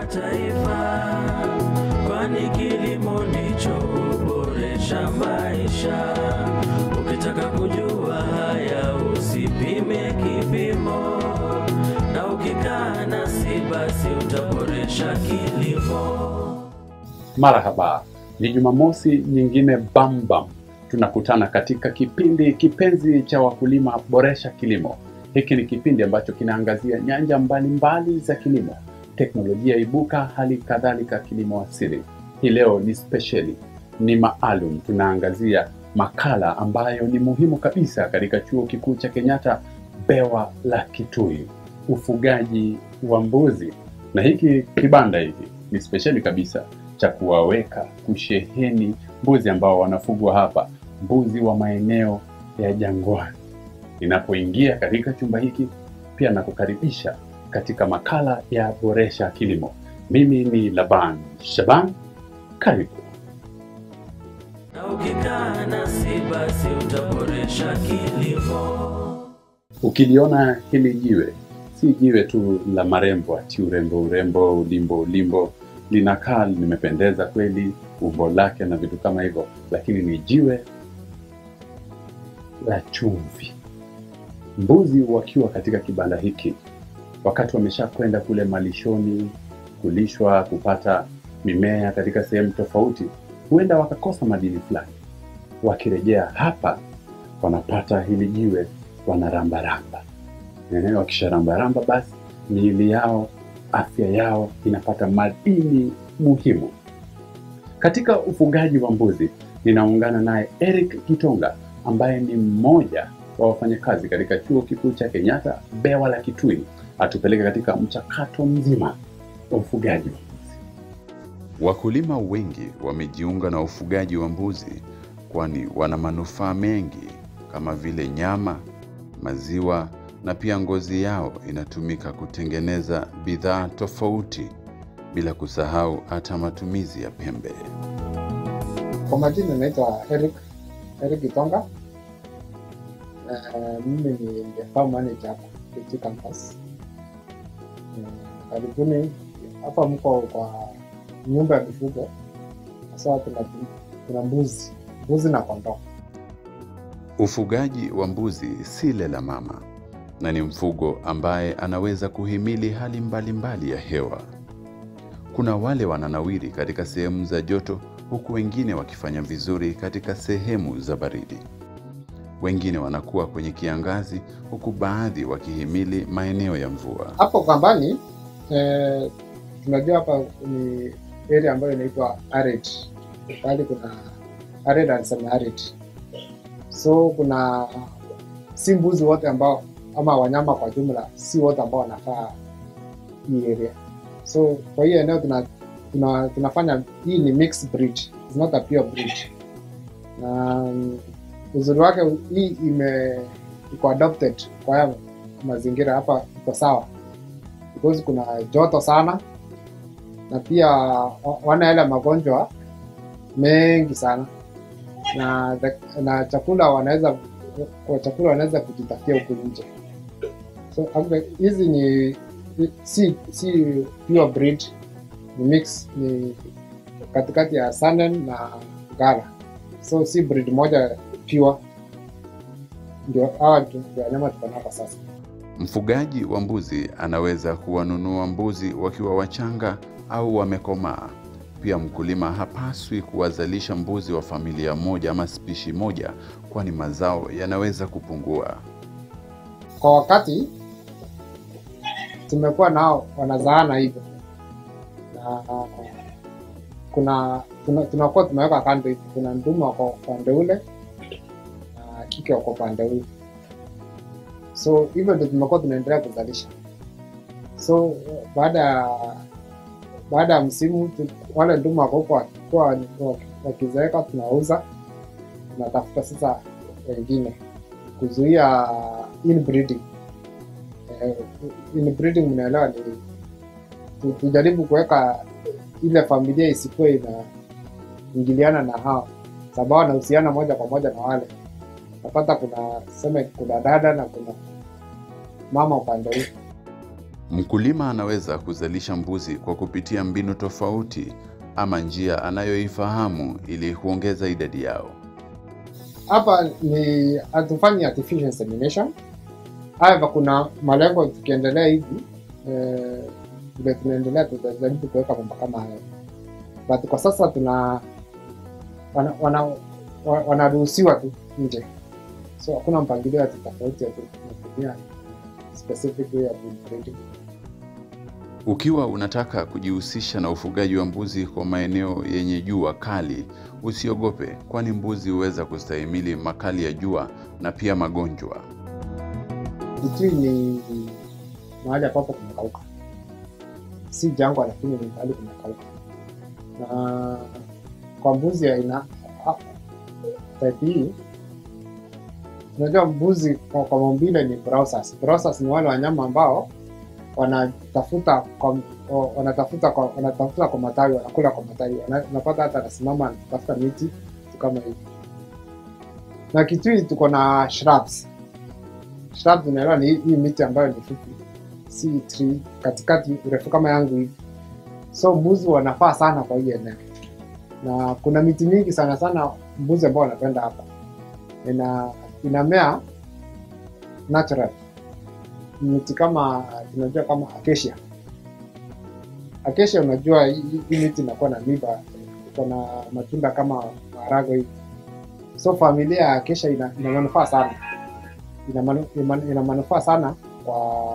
taifa, kwani kilimo ndicho huboresha maisha. Ukitaka kujua haya, usipime kipimo, na ukikaa nasi basi utaboresha kilimo. Marhaba, ni Jumamosi nyingine bambam, tunakutana katika kipindi kipenzi cha wakulima Boresha Kilimo. Hiki ni kipindi ambacho kinaangazia nyanja mbalimbali za kilimo, teknolojia ibuka, hali kadhalika kilimo asili. Hii leo ni spesheli, ni maalum, tunaangazia makala ambayo ni muhimu kabisa katika chuo kikuu cha Kenyatta, bewa la Kitui, ufugaji wa mbuzi. Na hiki kibanda hiki ni spesheli kabisa cha kuwaweka kusheheni mbuzi ambao wanafugwa hapa, mbuzi wa maeneo ya jangwani. Ninapoingia katika chumba hiki, pia nakukaribisha katika makala ya Boresha Kilimo. Mimi ni Laban Shaban, karibu. Na ukikaa nasi basi utaboresha kilimo. Ukiliona hili jiwe, si jiwe tu la marembo, ati urembo urembo, ulimbo ulimbo, linakaa limependeza kweli, umbo lake na vitu kama hivyo, lakini ni jiwe la chumvi. Mbuzi wakiwa katika kibanda hiki, wakati wamesha kwenda kule malishoni kulishwa, kupata mimea katika sehemu tofauti, huenda wakakosa madini fulani. Wakirejea hapa, wanapata hili jiwe, wanarambaramba. Eh, Wakisharambaramba basi miili yao, afya yao inapata madini muhimu. Katika ufugaji wa mbuzi, ninaungana naye Eric Kitonga ambaye ni mmoja wa wafanyakazi katika chuo kikuu cha Kenyatta bewa la Kitui, atupeleke katika mchakato mzima wa ufugaji wa mbuzi. Wakulima wengi wamejiunga na ufugaji wa mbuzi kwani wana manufaa mengi kama vile nyama, maziwa na pia ngozi yao inatumika kutengeneza bidhaa tofauti bila kusahau hata matumizi ya pembe. Kwa majina naitwa Eric Eric Gitonga. Uh, mimi ni the farm manager hapa KT campus. Uh, karibuni hapa, mko kwa nyumba ya mifugo. Sasa tuna tuna mbuzi mbuzi na kondoo. Ufugaji wa mbuzi si lela mama na ni mfugo ambaye anaweza kuhimili hali mbalimbali ya hewa. Kuna wale wananawiri katika sehemu za joto huku wengine wakifanya vizuri katika sehemu za baridi. Wengine wanakuwa kwenye kiangazi huku baadhi wakihimili maeneo ya mvua. Hapo kambani eh, tunajua hapa ni area ambayo inaitwa arid, bali kuna arid and semi arid. So kuna si mbuzi wote ambao ama wanyama kwa jumla, si wote ambao wanakaa hii area. So kwa hiyo eneo tuna, tuna, tunafanya hii ni mixed breed, it's not a pure breed. Na mm, uzuri wake hii ime iko adopted kwa haya mazingira hapa, iko sawa because kuna joto sana na pia wa- wana yale magonjwa mengi sana na, na chakula wanaweza kwa chakula wanaweza kujitafutia huku nje. So actually, hizi ni si si pure breed, ni mix, ni katikati ya Saanen na Gala, so si breed moja pure. Ndio hawa ndio wanyama tuko nao kwa sasa. Mfugaji wa mbuzi anaweza kuwanunua mbuzi wakiwa wachanga au wamekomaa. Pia mkulima hapaswi kuwazalisha mbuzi wa familia moja ama spishi moja, kwani mazao yanaweza kupungua. Kwa wakati tumekuwa nao wanazaana hivyo, na kuna tuna- tunakuwa tumeweka kando hivi, kuna ndume wako upande ule na kike wako upande ule, so hivyo ndio tumekuwa tunaendelea kuzalisha. So baada ya baada ya msimu tu, wale ndume wako huko wakikuwa waki- wakizeeka, tunauza tunatafuta sasa wengine kuzuia inbreeding. Eh, inbreeding mnaelewa ni tu- tujaribu kuweka ile familia isikuwe inaingiliana na hao, sababu wanahusiana moja kwa moja na wale. Napata kuna seme, kuna dada na kuna mama upande huu. Mkulima anaweza kuzalisha mbuzi kwa kupitia mbinu tofauti ama njia anayoifahamu ili kuongeza idadi yao. hapa ni hatufanyi artificial insemination. However, kuna malengo tukiendelea hivi eh, vile tunaendelea tutajaribu kuweka mambo kama hayo, but kwa sasa tuna wana- wana- wa- wanaruhusiwa tu nje, so hakuna mpangilio ati tofauti ati tunatumia specific way of breeding. Ukiwa unataka kujihusisha na ufugaji wa mbuzi kwa maeneo yenye jua kali, usiogope, kwani mbuzi huweza kustahimili makali ya jua na pia magonjwa. Kitui ni mahali ambapo kumekauka, si jangwa, lakini ni mahali kumekauka. Na kwa mbuzi ya aina ha- type hii, unajua mbuzi kwa, kwa maumbile ni browsers. Browsers ni wale wanyama ambao wanatafuta kwa wanatafuta kwa wanatafuta kwa matawi, wanakula kwa matawi, Wana- unapata hata anasimama anatafuta miti vitu kama hivi. Na Kitui tuko na shrubs shrubs unaelewa ni hii hii miti ambayo ni fupi, si tree katikati, urefu kama yangu hivi. So mbuzi wanafaa sana kwa hii eneo, na kuna miti mingi sana sana mbuzi ambao wanapenda hapa. Ina inamea natural, miti kama tunajua kama acacia. Acacia unajua hii hii miti inakuwa na miba, iko na matunda kama maharagwe hivi. So familia ya acacia ina, ina manufaa sana ina, manu, ina, ina manufaa sana kwa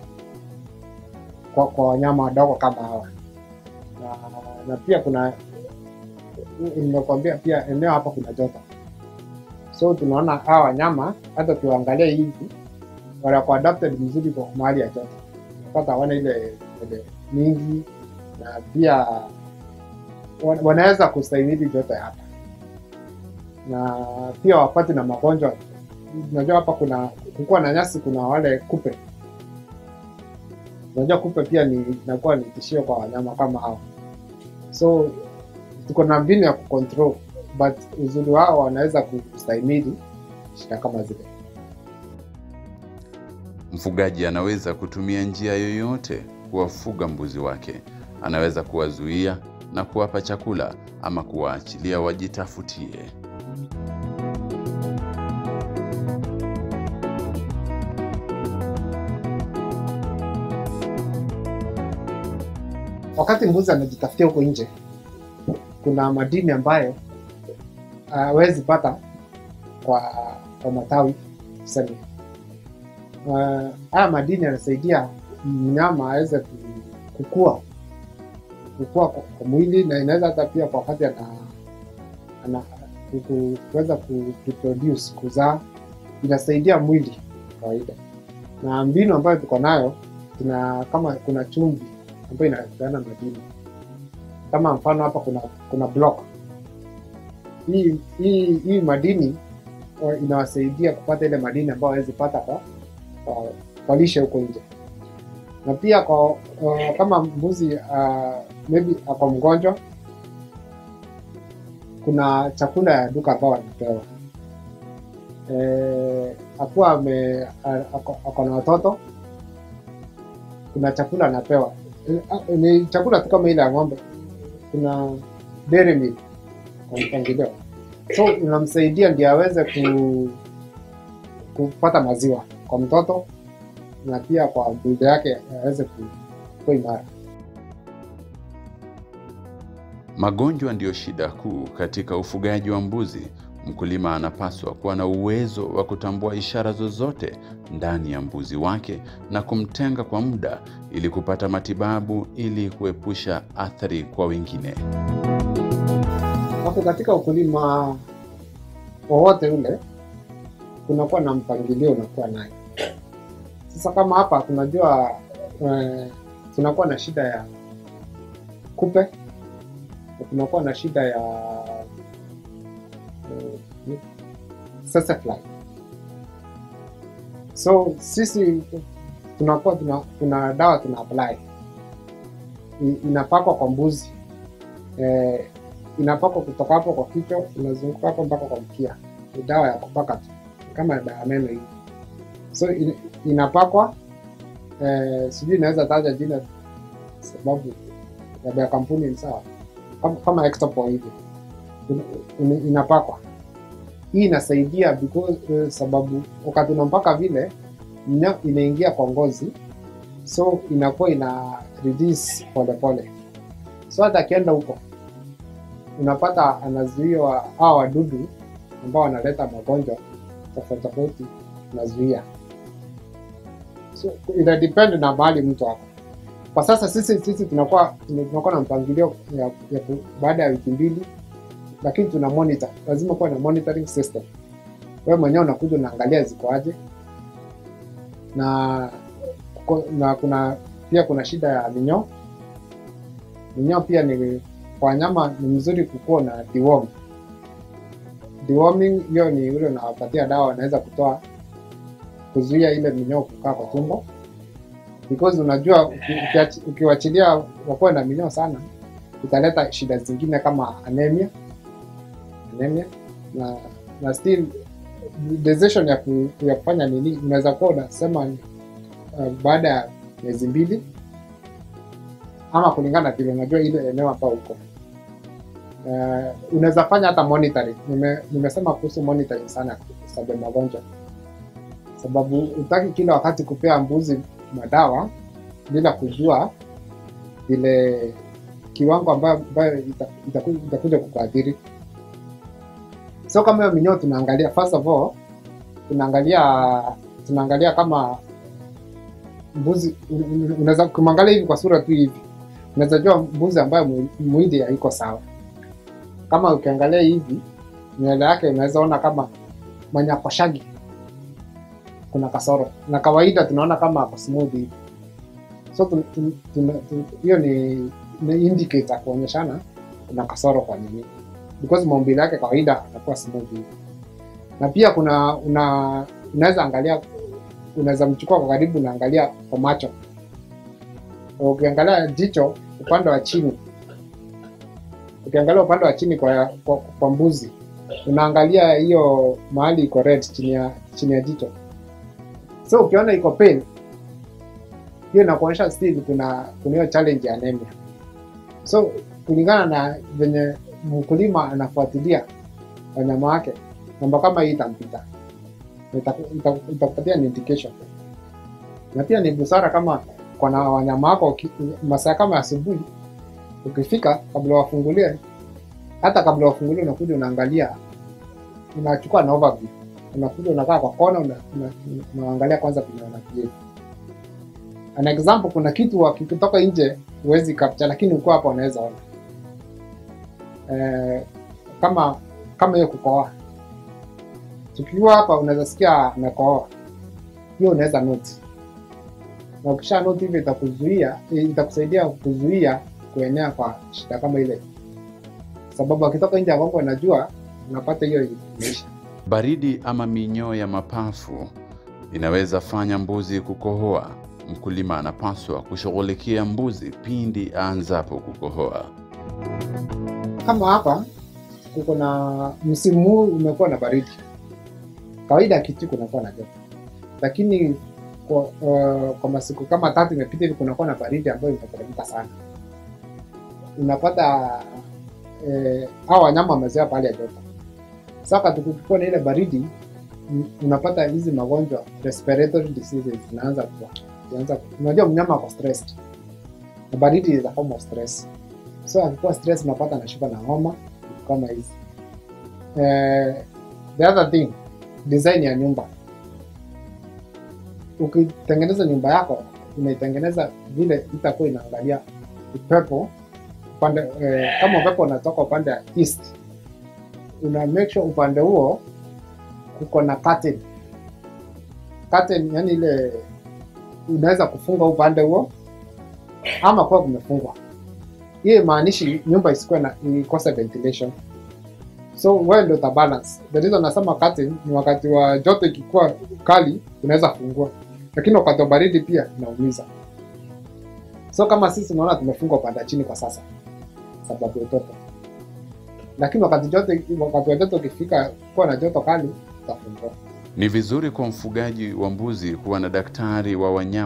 kwa, kwa wanyama wadogo kama hawa na, na pia kuna nimekuambia pia eneo hapa kuna joto so tunaona hawa wanyama hata tuangalia hivi wanakuwa adapted vizuri kwa mahali ya joto pata hawana ile ile mingi na pia wa- wanaweza kustahimili joto ya hapa na pia wapati na magonjwa unajua hapa kuna kukuwa na nyasi kuna wale kupe unajua kupe pia ni inakuwa ni tishio kwa wanyama kama hao so tuko na mbinu ya kucontrol but uzuri wao wanaweza kustahimili shida kama zile Mfugaji anaweza kutumia njia yoyote kuwafuga mbuzi wake. Anaweza kuwazuia na kuwapa chakula ama kuwaachilia wajitafutie. wakati mbuzi anajitafutia huko nje kuna madini ambayo hawezi pata kwa kwa matawi tuseme uh, haya madini yanasaidia mnyama aweze ku- kukua kukua kwa, kwa mwili na inaweza hata pia kwa wakati ana, ana ku- ku- kuweza ku reproduce kuzaa inasaidia mwili kawaida na mbinu ambayo tuko nayo tuna kama kuna chumvi ambayo inapeana madini kama mfano hapa kuna kuna block hii hii hii madini wa- inawasaidia kupata ile madini ambayo hawezi pata kwa, kwa, kwa lishe huko nje na pia kwa uh, kama mbuzi uh, maybe ako mgonjwa kuna chakula ya duka ambao anapewa eh, akuwa ame a- ako ako na watoto kuna chakula anapewa Eh, ah, ni chakula tu kama ile ya ng'ombe kuna dairy milk kwa mpangilio so unamsaidia ndio aweze ku, kupata maziwa kwa mtoto na pia kwa build yake aweze ku- kuwa imara Magonjwa ndiyo shida kuu katika ufugaji wa mbuzi. Mkulima anapaswa kuwa na uwezo wa kutambua ishara zozote ndani ya mbuzi wake na kumtenga kwa muda ili kupata matibabu ili kuepusha athari kwa wengine. hapo katika ukulima wowote ule kunakuwa na mpangilio unakuwa nayo sasa kama hapa tunajua eh, tunakuwa na shida ya kupe na tunakuwa na shida ya eh, sesefly so sisi tunakuwa tuna, tuna dawa tuna apply I- inapakwa kwa mbuzi eh, inapakwa kutoka hapo kwa kichwa inazunguka hapo mpaka kwa mkia. Ni dawa ya kupaka tu, kama dawa ya meno hivi. So in, inapakwa eh, sijui inaweza taja jina sababu labda ya kampuni ni sawa kama, kama Extapol hivi In- in- inapakwa hii inasaidia because eh, sababu wakati unampaka vile nya- inaingia kwa ngozi so inakuwa ina reduce polepole so hata akienda huko unapata anazuiwa hawa wadudu ambao wanaleta magonjwa tofauti tofauti unazuia so ina depend na mahali mtu ako kwa sasa sisi sisi tunakuwa tunakuwa na mpangilio ya, ya ku- baada ya wiki mbili lakini tuna monitor lazima kuwa na monitoring system wewe mwenyewe unakuja unaangalia ziko aje na kuko- na kuna pia kuna shida ya minyoo minyoo pia ni kwa wanyama ni mzuri kukuwa na deworm deworming hiyo ni ule unawapatia dawa wanaweza kutoa kuzuia ile minyoo kukaa kwa tumbo because unajua uki- ukiachi- ukiwachilia wakuwe na minyoo sana italeta shida zingine kama anemia anemia na na still decision ya, ku, ya kufanya nini unaweza kuwa unasema uh, baada ya miezi mbili ama kulingana na vile unajua ile eneo ambao uko uh, unaweza fanya hata monitoring Nime, nimesema kuhusu monitoring sana sababu ya magonjwa sababu utaki kila wakati kupea mbuzi madawa bila kujua vile kiwango ambayo, ambayo ita- itaku- itakuja kukuathiri so kama hiyo minyoo tunaangalia first of all tunaangalia tunaangalia kama mbuzi un- un- unaweza kumwangalia hivi kwa sura tu hivi unaweza jua mbuzi ambayo mwi- mwili haiko sawa kama ukiangalia hivi nywele yake unaweza ona kama manyakoshagi kuna kasoro na kawaida tunaona kama ako smooth hivi so tu- tu- tuna- tu- hiyo ni, ni indicator kuonyeshana kuna kasoro kwa nini because maumbile yake kawaida anakuwa smooth hivi na pia kuna una unaweza angalia unaweza mchukua kwa karibu unaangalia kwa macho ukiangalia jicho upande wa chini ukiangalia upande wa chini kwa, kwa, kwa mbuzi unaangalia hiyo mahali iko red chini ya chini ya jicho so ukiona iko pale hiyo inakuonyesha still kuna kuna hiyo challenge ya anemia so kulingana na venye mkulima anafuatilia wanyama wake namba kama hii itampita Itaku- itaku- itakupatia ni indication na pia ni busara kama kona wanyama wako uki- masaa kama asubuhi ukifika kabla wafungulie hata kabla wafungulie unakuja unaangalia unachukua na overview unakuja unakaa kwa kona una- una- unaangalia kwanza vile wanabehave an example kuna kitu wakikitoka nje huwezi capture lakini uko hapa unaweza ona eh, kama kama hiyo kukohoa tukiwa hapa unaweza sikia amekohoa hiyo unaweza note na ukisha note hivyo itakuzuia itakusaidia kuzuia kuenea kwa shida kama ile sababu akitoka nje ya Kongo unajua unapata hiyo imeisha Baridi ama minyoo ya mapafu inaweza fanya mbuzi kukohoa. Mkulima anapaswa kushughulikia mbuzi pindi aanzapo kukohoa. kama hapa kuko na msimu huu umekuwa na baridi kawaida kitu kunakuwa na joto lakini kwa, uh, kwa masiku kama tatu imepita hivi kunakuwa na baridi ambayo imeteremka sana unapata eh, hawa wanyama wamezoea pahali ya joto sasa tukikuwa na ile baridi m- unapata hizi magonjwa respiratory diseases zinaanza kuwa zinaanza ku- unajua mnyama ako stressed na baridi is a form of stress so akikuwa stress unapata anashuka na homa vitu kama hizi eh, the other thing design ya nyumba ukitengeneza nyumba yako unaitengeneza vile itakuwa inaangalia upepo upande eh, kama upepo unatoka upande wa east una make sure upande huo kuko na curtain curtain yani ile unaweza kufunga upande huo ama kuwa kumefungwa hiyo imaanishi nyumba isikuwe na ikose ventilation so wewe ndio utabalance the reason nasema curtain ni wakati wa joto ikikuwa kali unaweza fungua lakini wakati wa baridi pia inaumiza so kama sisi unaona tumefungwa upande wa chini kwa sasa sababu ya upepo lakini wakati joto wakati wa joto ukifika kuwa na joto kali utafungua Ni vizuri kwa mfugaji wa mbuzi kuwa na daktari wa wanyama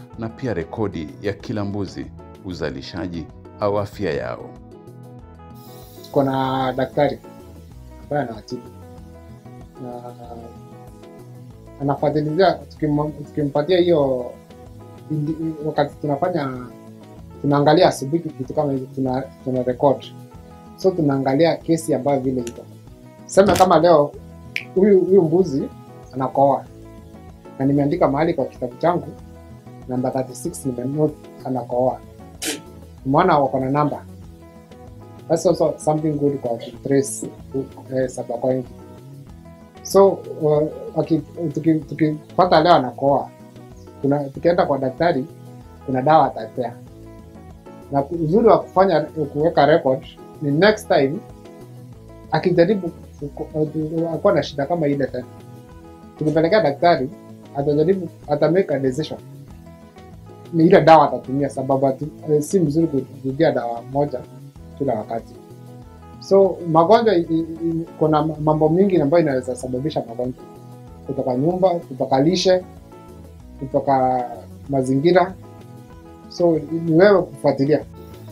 na pia rekodi ya kila mbuzi, uzalishaji au afya yao. tuko na daktari ambaye anawatibu na anafuatilia tukim- tukimpatia hiyo indi- wakati tunafanya tunaangalia asubuhi kitu kama hivi tuna, tuna record so tunaangalia kesi ambayo vile iko sema kama leo huyu huyu mbuzi anakoa na nimeandika mahali kwa kitabu changu namba 36 nimenote anakoa umeona wako na namba that's also something good kwa kutrace eh, sababu so uh, waki- tuki- tukipata leo anakoa kuna tukienda kwa daktari kuna dawa atapea na uzuri wa kufanya kuweka record ni next time akijaribu akuwa na shida kama ile tena tukipelekea daktari atajaribu atamake a decision ni ile dawa atatumia sababu atu- eh, si mzuri kurudia dawa moja kila wakati so magonjwa i- i- i- kuna mambo mingi ambayo inaweza sababisha magonjwa kutoka nyumba kutoka lishe kutoka mazingira so ni wewe kufuatilia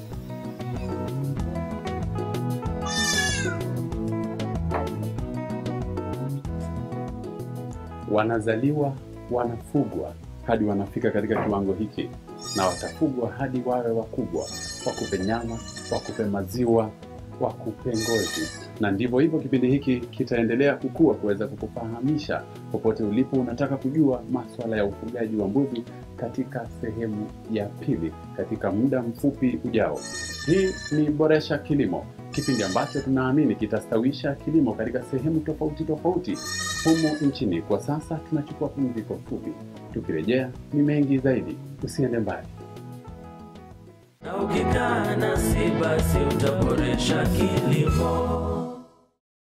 wanazaliwa wanafugwa hadi wanafika katika kiwango hiki na watafugwa hadi wawe wakubwa wakupe nyama wakupe maziwa wakupe ngozi na ndivyo hivyo kipindi hiki kitaendelea kukua kuweza kukufahamisha popote ulipo unataka kujua maswala ya ufugaji wa mbuzi katika sehemu ya pili katika muda mfupi ujao hii ni boresha kilimo kipindi ambacho tunaamini kitastawisha kilimo katika sehemu tofauti tofauti humu nchini. Kwa sasa tunachukua pumziko fupi, tukirejea ni mengi zaidi. Usiende mbali. Na ukikaa nasi basi utaboresha kilimo.